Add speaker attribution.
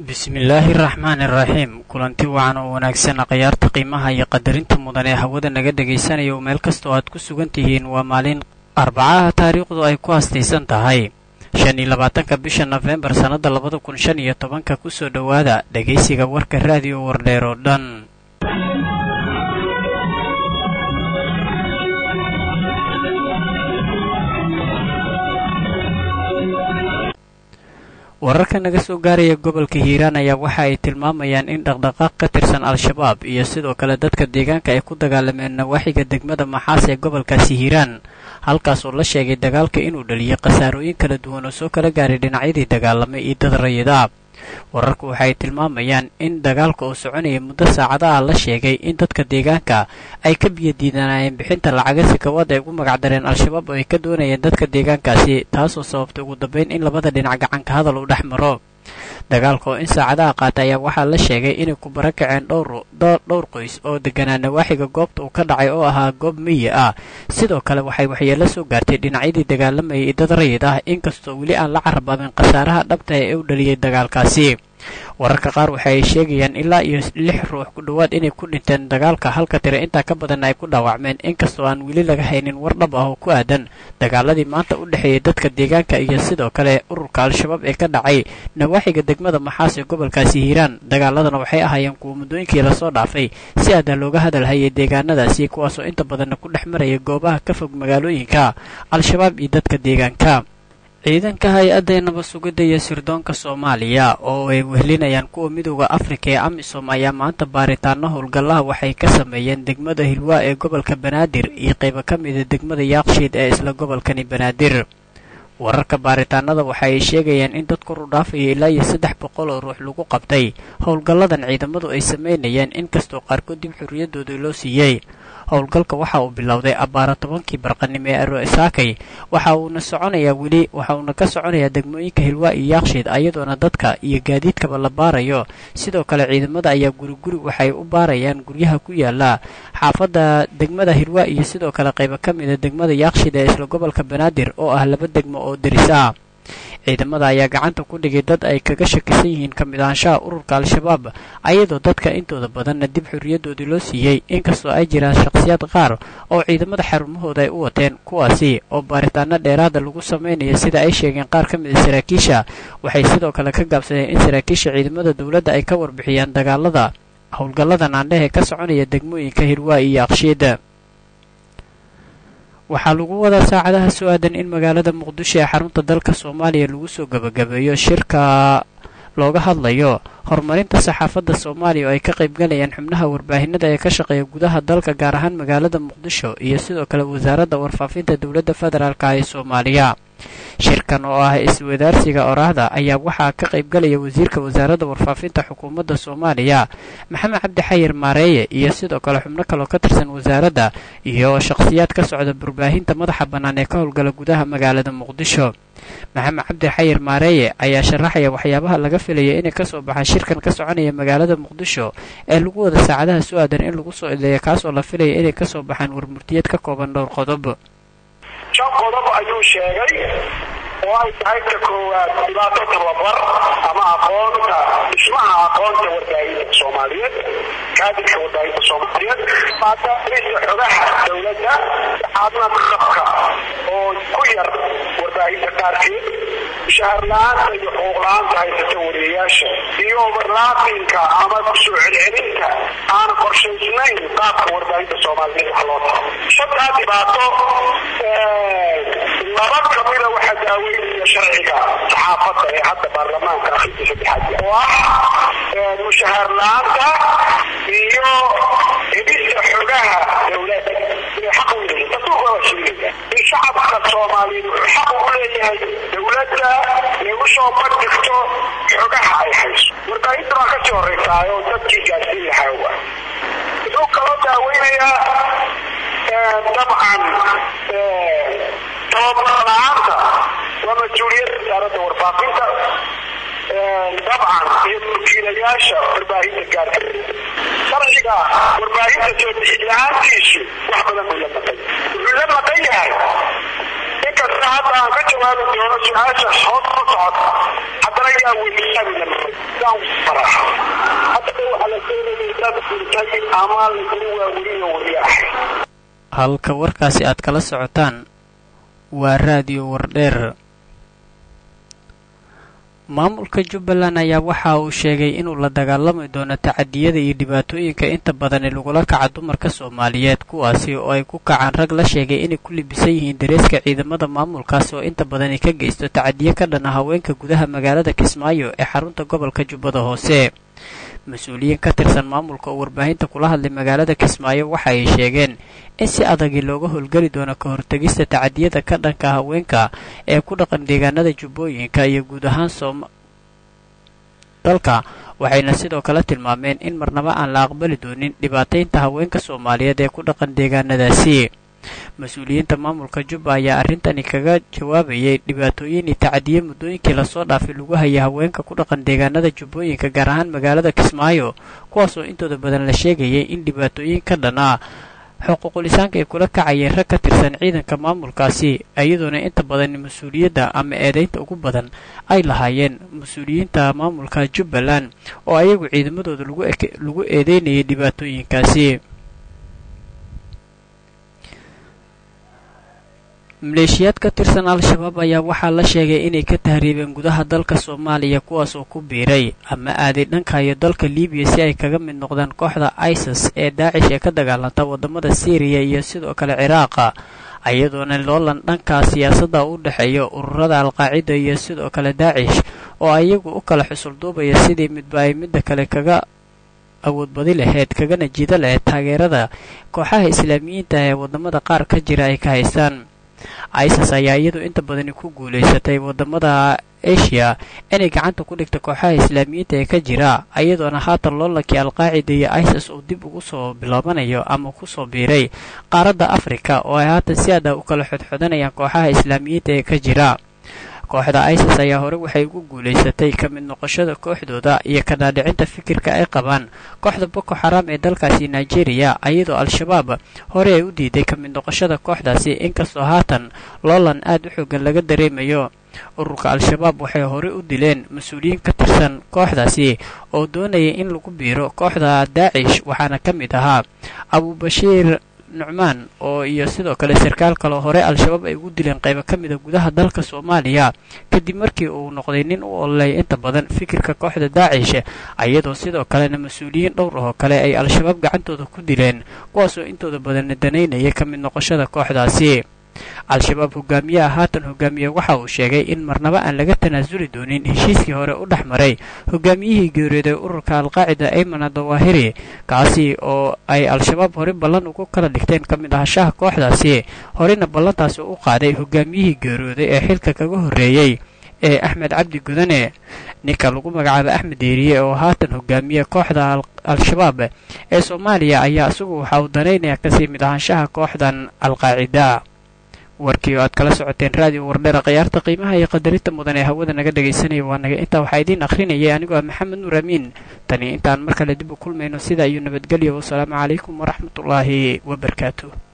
Speaker 1: bismillaahi raxmaani raxiim kulanti wacan oo wanaagsan akhyaarta qiimaha iyo qadarinta mudan ee hawada naga dhegaysanaya oo meel kastoo aad ku sugan tihiin waa maalin arbacaha taariikhdu ay ku hastaysan tahay shan iyo labaatanka bisha nofembar sannadda labada kun shan iyo tobanka kusoo dhowaada dhegaysiga warka raadiyo wardheer oo dhan wararka naga soo gaaraya gobolka hiiraan ayaa waxa ay tilmaamayaan in dhaqdhaqaaq ka tirsan al-shabaab iyo sidoo kale dadka deegaanka ay ku dagaalameen nawaaxiga degmada maxaas ee gobolkaasi hiiraan halkaas oo la sheegay dagaalka inuu dhaliyay khasaarooyin kala duwan oo soo kala gaaray dhinacyadii dagaalamay iyo dad rayida wararku waxay tilmaamayaan in dagaalka oo soconaya muddo saacadaha la sheegay in dadka deegaanka ay ka biyadiidanayeen bixinta lacaga sikawaad ay ugu magacdareen al-shabaab oo ay ka doonayeen dadka deegaankaasi taasoo sababtay ugu dambeyn in labada dhinac gacanka hadal u dhex maro dagaalka oo in saacadaha qaata ayaa waxaa la sheegay inay ku barakaceen dhowr qoys oo deganaa nawaaxiga goobta uu ka dhacay oo ahaa goob miyi ah sidoo kale waxay waxyeelo soo gaartay dhinacyadii dagaalamayay iyo dad rayid ah inkastoo weli aan la carababin khasaaraha dhabta ee u dhaliyay dagaalkaasi wararka qaar waxa ay sheegayaan ilaa iyo lix ruux ku dhowaad inay ku dhinteen dagaalka halka tire intaa ka badanna ay ku dhaawacmeen inkastoo aan weli laga haynin war dhab ah oo ku aadan dagaaladii maanta u dhexeeyay dadka deegaanka iyo sidoo kale ururka al-shabaab ee ka dhacay nawaaxiga degmada maxaas ee gobolkaasi hiiraan dagaaladana waxay ahaayeen kuwa muddooyinkii lasoo dhaafay si aadan looga hadalhayay deegaanadaasi kuwaasoo inta badanna ku dhex maraya goobaha ka fog magaalooyinka al-shabaab iyo dadka deegaanka ciidanka hay-adda nabad sugidda iyo sirdoonka soomaaliya oo ay wehlinayaan kuwa midooda afrika ee amisom ayaa maanta baaritaano howlgallaha waxay ka sameeyeen degmada hilwaa ee gobolka banaadir iyo qaybo ka mida degmada yaaqshiid ee isla gobolkani banaadir wararka baaritaanada waxa ay sheegayaan in dad kor u dhaafaya ilaa iyo saddex boqol oo ruux lagu qabtay howlgalladan ciidamadu ay samaynayeen inkastoo qaarkood dib xorriyadooda loo siiyey howlgalka waxa uu bilowday abbaara tobankii barqanimo ee arosaakay waxa uuna soconayaa weli waxa uuna ka soconayaa degmooyinka hilwaa iyo yaakshiid ayadoona dadka iyo gaadiidkaba la baarayo sidoo kale ciidamada ayaa guriguri waxay u baarayaan guryaha ku yaala xaafadda degmada hilwaa iyo sidoo kale qaybo ka mida degmada yaakshiid ee isla gobolka banaadir oo ah laba degmo oo deris ah ciidamada ayaa gacanta ku dhigay dad ay kaga shakisan yihiin ka mid ahaanshaha ururka al-shabaab ayadoo dadka intooda badanna dib xorriyadoodii loo siiyey inkastoo ay jiraan shakhsiyaad qaar oo ciidamada xarumahooda ay u wateen kuwaasi oo baaritaano dheeraada lagu samaynayo sida ay sheegeen qaar ka mid a saraakiisha waxay sidoo kale ka gaabsadeen in saraakiisha ciidamada dowladda ay ka warbixiyaan dagaalada howlgallada naandhehe ka soconaya degmooyinka hirwaa iyo aqshiida waxaa lagu wadaa saacadaha soo aadan in magaalada muqdisho ee xarunta dalka soomaaliya lagu soo gebagabeeyo shirka looga hadlayo horumarinta saxaafadda soomaaliya oo ay ka qaybgalayaan xubnaha warbaahinada ee ka shaqeeya gudaha dalka gaar ahaan magaalada muqdisho iyo sidoo kale wasaaradda warfaafinta dowladda federaalk ee soomaaliya shirkan oo ah iswadaarsiga oraahda ayaa waxaa ka qaybgalaya wasiirka wasaaradda warfaafinta xukuumadda soomaaliya maxamed cabdi xayir maareeye iyo sidoo kale xubno kaloo ka tirsan wasaaradda iyo shakhsiyaad ka socda warbaahinta madaxa bannaan ee ka howlgala gudaha magaalada muqdisho maxamed cabdi xayir maareeye ayaa sharaxaya waxyaabaha laga filaya inay kasoo baxaan shirkan ka soconaya magaalada muqdisho ee lagu wada saacadaha su aadan in lagu soo ileeya kaas oo la filaya inay kasoo baxaan warmurtiyeed ka kooban dhowr qodob
Speaker 2: shan qodob ayuu sheegay oo ay tahay ka koowaad dhibaato tababar ama aqoonta dhismaha aqoonta warbaahinta soomaaliyeed kaadidka warbaahinta soomaaliyeed maadaamisa xogaha dowladda saxaadna qabka oo ku yar warbaahinta qaarkeed mushahar la-aanta iyo xuquuq la-aanta haysata wariyayaasha iyo overlaapinka ama kusoo celcelinta aan qorshaysnayn qaabka warbaahinta soomaaliyeed wax loo taro shantaa dhibaato laba kamida waxaa daaweynaya sharciga saxaafadda ee hadda baarlamaanka akhrinta saddexaad oo ah mushahar la-aanta iyo helista xogaha dowladda inay xaq u leeyihin dastuurka waa sheegaya in shacabka soomaaliyeed wuxuu xaq ugu leeyahay dowladda inay usoo bandhigto xogaha ay hayso warbaahinta baa kasii horeysaa oo dadkii gaarsiin lahaa wa wuxuu kaloo daaweynayaa dabcan tababar la-aanta waa mas-uuliyadda wasaaradda warfaafinta dabcan iyo wakiilayaasha warbaahinta gaarka sharciga warbaahinta soo bixin la-aantiisu wax badan buu la maqan wuxuu la maqan yahay inkasta hadda aan ka jawaabi doono su-aasha hoos ku socota haddana ayaa wiisaabila farax hadda waxaa la sheegayay dad dhintay ama lagu waaweriyo wariyaax
Speaker 1: halka warkaasi aad kala socotaan waa raadiyo wardheer maamulka jubbaland ayaa waxa uu sheegay inuu la dagaalami doono tacadiyada iyo dhibaatooyinka inta badani lagula kaca dumarka soomaaliyeed kuwaasi oo ay ku kacaan rag la sheegay inay ku libisan yihiin dareeska ciidamada maamulkaasi oo inta badani ka geysto tacadiyo ka dhana haweenka gudaha magaalada kismaayo ee xarunta gobolka jubbada hoose mas-uuliyiin ka tirsan maamulka oo warbaahinta kula hadlay magaalada kismaayo waxa ay sheegeen in si adagii looga howlgeli doono ka hortegista tacadiyada ka dhanka haweenka ee ku dhaqan deegaanada jubbooyinka iyo guud ahaan soom dalka waxayna sidoo kale tilmaameen in marnaba aan la aqbali doonin dhibaataynta haweenka soomaaliyeed ee ku dhaqan deegaanadaasi mas-uuliyiinta maamulka jubba ayaa arrintani kaga jawaabayay dhibaatooyin iyo tacadiye muddooyinkii lasoo dhaafay lagu hayay haweenka ku dhaqan deegaanada jubbooyinka gaar ahaan magaalada kismaayo kuwaasoo intooda badan la sheegayay in dhibaatooyin ka dhan ah xuquuqulisaanka ay kula kacayeen rag ka tirsan ciidanka maamulkaasi iyadoona inta badan mas-uuliyadda ama eedaynta ugu badan ay lahaayeen mas-uuliyiinta maamulka jubbaland oo ayagu ciidamadooda lagu eedeynayay dhibaatooyinkaasi maleeshiyaad ka tirsan al-shabaab ayaa waxaa la sheegay inay ka tahriibeen gudaha dalka soomaaliya kuwaas oo ku biiray ama aaday dhanka iyo dalka libiya si ay kaga mid noqdaan kooxda isis ee daacish ee ka dagaalanta waddamada syriya iyo sidoo kale ciraaqa iyadoona loolan dhanka siyaasadda u dhexeeya ururada alqaacida iyo sidoo kale daacish oo ayagu u kala xusulduubaya sidii midba ay midda kale kaga awoodbadi lahayd kagana jiida lahayd taageerada kooxaha islaamiyiinta ee waddamada qaar ka jira ay ka haystaan isis ayaa iyadu inta badani ku guulaysatay waddamada asia inay gacanta ku dhigta kooxaha islaamiyiinta ee ka jira iyadoona haatan loolankii alqaacida iyo isis uu dib ugu soo bilaabanayo ama kusoo biiray qaaradda afrika oo ay haatan si aada u kala xodxodanayaan kooxaha islaamiyiinta ee ka jira kooxda isis ayaa hore waxay ugu guulaysatay ka mid noqoshada kooxdooda iyo ka dhaadhicinta fikirka ay qabaan kooxda boko xaram ee dalkaasi nigeria iyadoo al-shabaab hore ay u diiday ka mid noqoshada kooxdaasi inkastoo haatan loolan aad u xoogan laga dareemayo ururka al-shabaab waxay hore u dileen mas-uuliyiin ka tirsan kooxdaasi oo doonaya in lagu biiro kooxda daacish waxaana ka mid ahaa abubashiir nucmaan oo iyo sidoo kale sarkaal kaloo hore al-shabaab ay ugu dileen qaybo ka mida gudaha dalka soomaaliya kadib markii uu noqday nin u ololay inta badan fikirka kooxda daacish iyadoo sidoo kalena mas-uuliyiin dhowr ahoo kale ay al-shabaab gacantooda ku dileen kuwaasoo intooda badanna danaynaya ka mid noqoshada kooxdaasi al-shabaab hogaamiyaha haatan hogaamiye waxa uu sheegay in marnaba aan laga tanaasuli doonin heshiiskii hore u dhex maray hogaamiyihii geeriyooday ururka alqaacida ayman adawahiri kaasi oo ay al-shabaab hore ballan ugu kala dhigteen ka mid ahashaha kooxdaasi horena ballantaasi u qaaday hogaamiyihii geeriyooday ee xilka kaga horreeyey ee axmed cabdi gudane ninka lagu magacaaba axmed deeriye oo haatan hogaamiye kooxda al-shabaab ee soomaaliya ayaa isagu waxa uu danaynaya kasii mid ahaanshaha kooxdan alqaacida warkii oo aad kala socoteen raadiyo wardheera khiyaarta qiimaha iyo qadarinta mudan ee hawada naga dhegaysanaya waa naga intaa waxaa idiin akhrinayay anigoo ah maxamed nuur amiin tani intaan mar kale dib u kulmayno sida iyo nabadgelyo wasalaamu calaykum waraxmatullaahi wabarakaatu